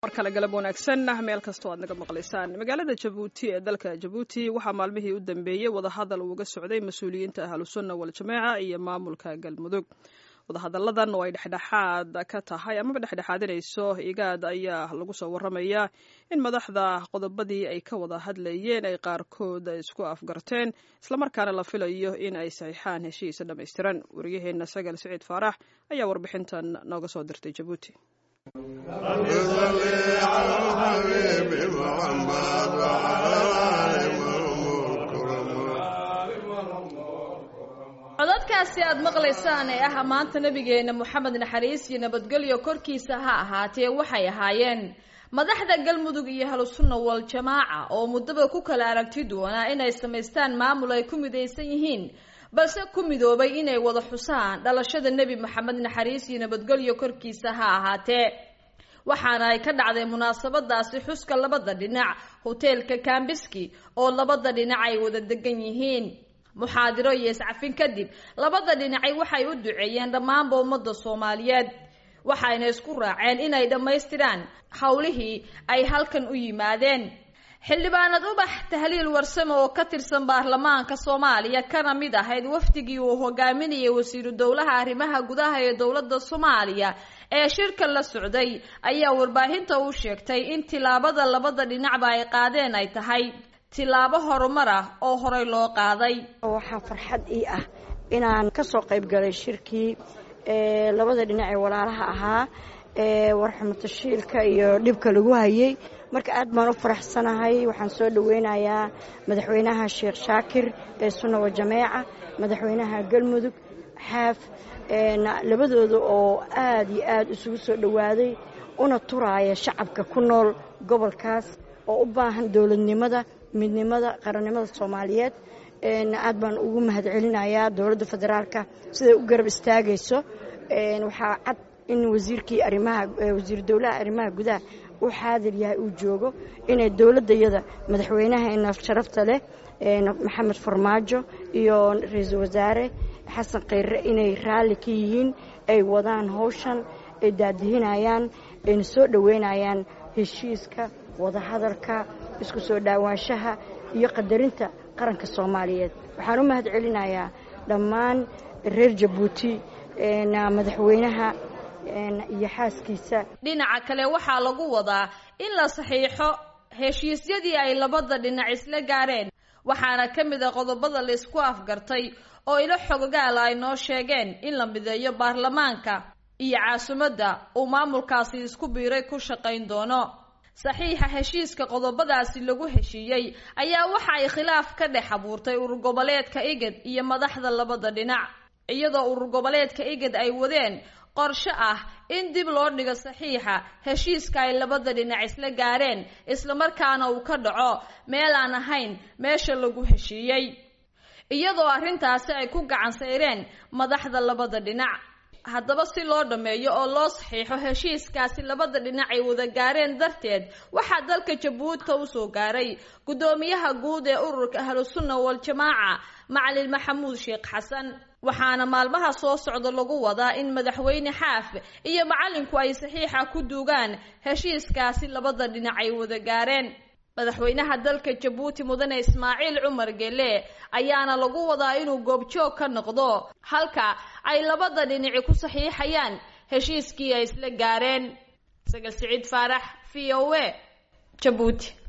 mar kale galab wanaagsan meel kastoo aad naga maqlaysaan magaalada jabuuti ee dalka jabuuti waxaa maalmihii u dambeeyey wadahadal uuga socday mas-uuliyiinta ahlusunna waljamaaca iyo maamulka galmudug wadahadalladan oo ay dhexdhexaad ka tahay amaba dhexdhexaadinayso igaad ayaa lagu soo waramayaa in madaxda qodobadii ay ka wada hadlayeen ay qaarkood isku afgarteen islamarkaana la filayo in ay saxiixaan heshiisa dhammaystiran wariyaheenna sagal siciid faarax ayaa warbixintan nooga soo dirtay jabuuti codadkaasi aad maqlaysaan ee ah maanta nabigeena moxamed naxariis iyo nabadgelyo korkiisa ha ahaatee waxay ahaayeen madaxda galmudug iyo ahlusunna waljamaaca oo muddaba ku kala aragti duwanaa inay samaystaan maamul ay ku midaysan yihiin balse ku midoobay inay wada xusaan dhalashada nebi moxamed naxariis iyo nabadgelyo korkiisa ha ahaatee waxaana ay ka dhacday munaasabadaasi xuska labada dhinac hoteelka kambiski oo labada dhinac ay wada degan yihiin muxaadiro iyo iscafin kadib labada dhinacay waxay u duceeyeen dhammaanba ummadda soomaaliyeed waxayna isku raaceen inay dhammaystiraan howlihii ay halkan u yimaadeen xildhibaanad ubax tahliil warsame oo ka tirsan baarlamaanka soomaaliya kana mid ahayd wafdigii uu hogaaminayay wasiiru dowlaha arrimaha gudaha ee dowladda soomaaliya ee shirka la socday ayaa warbaahinta u sheegtay in tilaabada labada dhinacba ay qaadeen ay tahay tilaabo horumar ah oo horey loo qaaday waxaa farxad ii ah inaan ka soo qayb galay shirkii labada dhinac ee walaalaha ahaa ee warxumatashiilka iyo dhibka lagu hayay marka aad baan u faraxsanahay waxaan soo dhaweynayaa madaxweynaha sheekh shaakir ee sunna wa jameeca madaxweynaha galmudug xaaf labadooda oo aad iyo aad isugu soo dhowaaday una turaaya shacabka ku nool gobolkaas oo u baahan dowladnimada midnimada qarannimada soomaaliyeed aad baan ugu mahadcelinayaa dowladda federaalka siday u garab istaagayso waxaa cad in wasiirkii arimaha wasiir dowlaha arrimaha gudaha uu xaadir yahay uu joogo inay dowladdayada madaxweynaheena sharafta leh maxamed farmaajo iyo ra-iisul wasaare xasan khayre inay raalli ka yihiin ay wadaan howshan ay daadihinayaan ayna soo dhoweynayaan heshiiska wadahadalka isku soo dhaawaanshaha iyo qadarinta qaranka soomaaliyeed waxaan u mahad celinayaa dhammaan reer jabuuti madaxweynaha iyo xaaskiisa dhinaca kale waxaa lagu wadaa in la saxiixo heshiisyadii ay labada dhinac isla gaareen waxaana ka mid a qodobada laysku afgartay oo ilo xogogaala ay noo sheegeen in la mideeyo baarlamaanka iyo caasimadda uu maamulkaasi isku biiray ku shaqayn doono saxiixa heshiiska qodobadaasi lagu heshiiyey ayaa waxa ay khilaaf ka dhex abuurtay urur goboleedka igad iyo madaxda labada dhinac iyadoo urur goboleedka igad ay wadeen qorshe ah in dib loo dhigo saxiixa heshiiska ay labada dhinac isla gaareen islamarkaana uu ka dhaco meel aan ahayn meesha lagu heshiiyey iyadoo arrintaasi ay ku gacan sayreen madaxda labada dhinac haddaba si loo dhammeeyo oo loo saxiixo heshiiskaasi labada dhinac ay wada gaareen darteed waxaa dalka jabuuti usoo gaaray guddoomiyaha guud ee ururka ahlusunna waljamaaca macalin maxamuud sheekh xasan waxaana maalmaha soo socda lagu wadaa in madaxweyne xaaf iyo macalinku ay saxiixa ku duugaan heshiiskaasi labada dhinac ay wada gaareen madaxweynaha dalka jabuuti mudane ismaaciil cumar gele ayaana lagu wadaa inuu goobjoog ka noqdo halka ay labada dhinaci ku saxiixayaan heshiiskii ay isla gaareen sagal siciid faarax v o a jabuuti